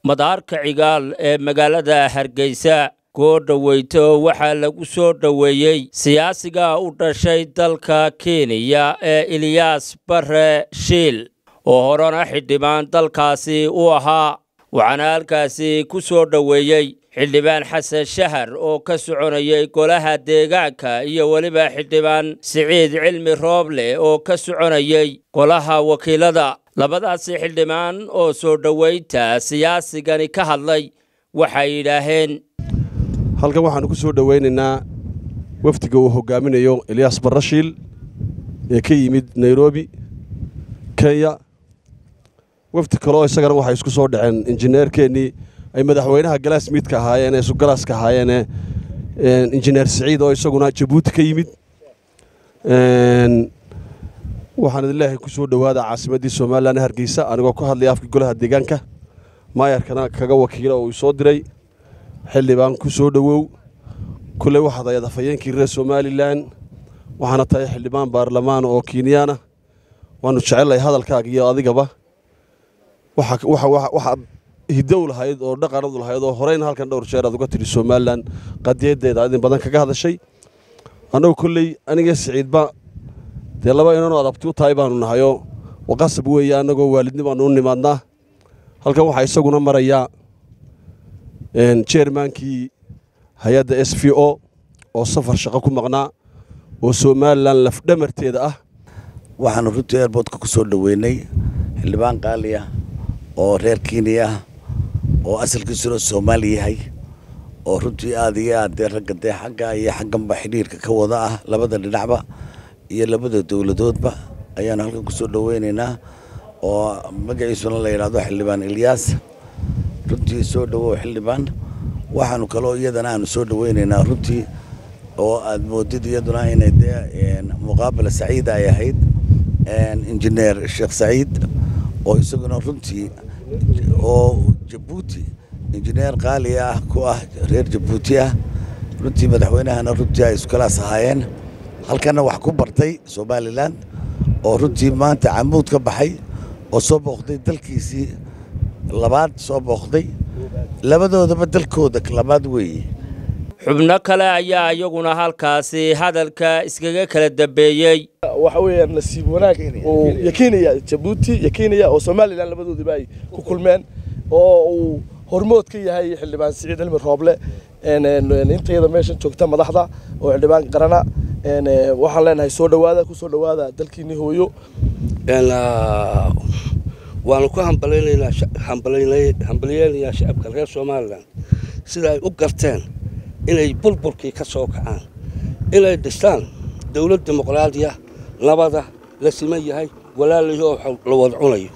madaarka cigaal ee magaalada hargeysa koo dhoweyto waxaa lagu soo dhoweeyey siyaasiga u dhashay dalka kenya ee eliyaas bare shiil oo horena xildhibaan dalkaasi u ahaa waxaana halkaasi ku soo dhoweeyey xildhibaan xasan shahar oo ka soconayay golaha deegaanka iyo weliba xildhibaan siciid cilmi rooble oo ka soconayay golaha wakiilada labadaasi xildhibaan oo soo dhoweynta siyaasigani ka hadlay waxay yidhaaheen halkan waxaannu ku soo dhowaynaynaa wafdiga uu hoggaaminayo elyaas barashiil ee ka yimid nairobi kenya wafdi kaleo isagana waxay isku soo dhaceen injineerkeennii ay madaxweynaha galaasmiidka ahaayeen ee sugalaaska ahaayeenee injineer siciid oo isaguna jabuuti ka yimid waxaan idin leeyahay ku soo dhowaada caasimaddii somalilan hargeysa anigoo ku hadlaya afka golaha deegaanka maayarkana kaga wakiila oo uu soo diray xildhibaan ku soo dhowow kulley waxaad ayaad afhayeenkii reer somalilan waxaana tahay xildhibaan baarlamaan oo kenyaana waannu jecellahay hadalkaaga iyo adigaba waxaad hidow lahayd oo dhaqanadu lahayd oo horeyna halkan dhowr jeer aad uga tidhi somalilan qadiyadeeda aad in badan kaga hadashay annagu kolley aniga siciidba dee laba inanoo adabti u tahay baanu nahayoo waqasab weeye annagoo waalidni baanu u nimaadnaa halkan waxaa isaguna marayaa jeermaankii hay-adda s v o oo safar shaqo ku maqnaa oo somalilan lafdhamarteeda ah waxaanu runtii airboodka ku soo dhoweynay xildhibaan qaali ah oo reer kenya ah oo asalkiisuna soomaali yahay oo runtii aad iyo aad dee ragga dee xagga iyo xagganba xidhiirka ka wada ah labada dhinacba iyo labada dowladoodba ayaanu halkan ku soo dhoweynaynaa oo magaciisuna la yidhaahdo xildhibaan ilyaas runtii soo dhowow xildhibaan waxaanu kaloo iyadana aanu soo dhoweynaynaa runtii oo aad moodid iyaduna inay dee muqaabala saciida ay ahayd injineer sheekh saciid oo isaguna runtii oo jabuuti injineer qaali ah ku ah reer jabuuti ah runtii madaxweynahana runtii ay iskulaas ahaayeen halkana wax ku bartay somalilan oo runtii maanta camuud ka baxay oo soo booqday dalkiisii labaad soo booqday labadoodaba dalkooda labaad weeye xubno kale ayaa iyaguna halkaasi hadalka iskaga kala dambeeyey waxa weeyaan nasiib wanaag uu yakiinaya jabuuti yakiinaya oo somalilan labadoodiba ay ku kulmeen oo uu hormood ka yahay xildhibaan siciid cilmi rooble intayada meeshan joogta madaxda oo xildhibaan qarana waxaan leenahay soo dhowaada ku soo dhowaada dalkiinii hooyo waanu ku hambaliyeynayaa shacabka reer somalilan sida ay u garteen inay burburkii ka soo kacaan inay dhistaan dowlad dimuqraadiya nabada la siman yahay walaalihii oo la wada cunayo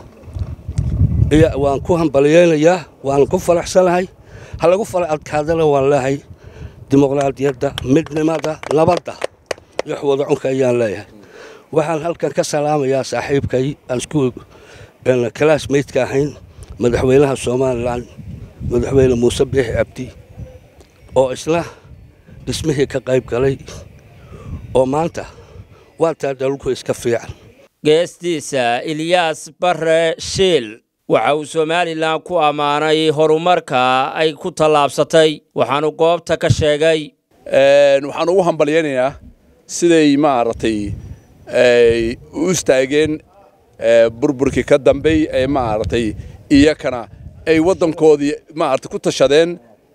waan ku hambaliyeynayaa waan ku faraxsanahay ha lagu fara adkaadana waan leehay dimuqraadiyadda midnimada nabadda wax wada cunka ayaan leeyahay waxaan halkan ka salaamayaa saaxiibkay aan isku kalaasmeydka ahayn madaxweynaha somalilan madaxweyne muuse biixi cabdi oo isna dhismihii ka qayb galay oo maanta waataa dalku iska fiican geestiisa ilyaas bare shiil waxa uu somalilan ku ammaanay horumarka ay ku tallaabsatay waxaanu goobta ka sheegay waxaan ugu hambalyaynayaa siday maaragtay u istaageen burburkii ka dambey ee maaragtay iyakana ay waddankoodii maaragtay ku tashadeen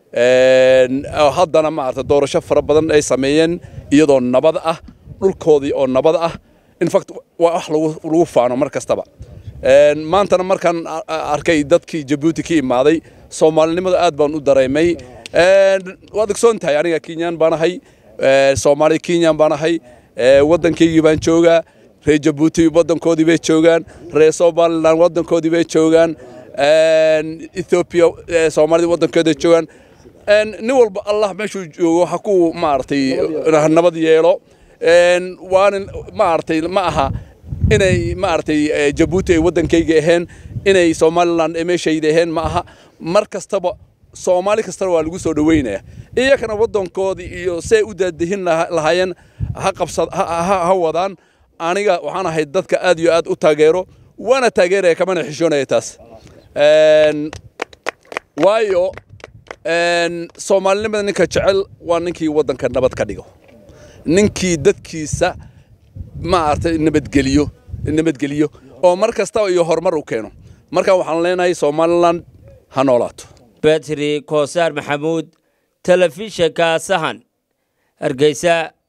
haddana maaragtay doorasho fara badan ay sameeyeen iyadoo nabad ah dhulkoodii oo nabad ah infact waa wax lagu faano mar kastaba maantana markaan arkay dadkii jabuuti ka imaaday soomaalinimada aad baan u dareemay waad ogsoon tahay aniga kenyaan baan ahay soomaali kenyaan baan ahay waddankaygii baan joogaa reer jabuuti waddankoodii bay joogaan reer somalilan waddankoodii bay joogaan ethoobiya soomaalida waddankooda joogaan nin walba allah meeshuu joogo ha ku maaragtay nabad yeelo waana maaragtay ma aha inay maaragtay jabuuti ay waddankayga aheen inay somalilan meeshayda aheen ma aha mar kastaba soomaali kastana waa lagu soo dhoweynaya iyakana waddankoodii iyo say u daadihin lahaayeen ha qabsad ha wadaan aniga waxaan ahay dadka aad iyo aad u taageero waana taageeraya kamana xishoonaya taas waayo soomaalinimada ninka jecel waa ninkii waddanka nabad ka dhigo ninkii dadkiisa maaragtay nabadgeliyo nabadgeliyo oo mar kastaba iyo horumar u keeno marka waxaan leenahay somalilan ha noolaato betri koosaar maxamuud telefishinka sahan hargeysa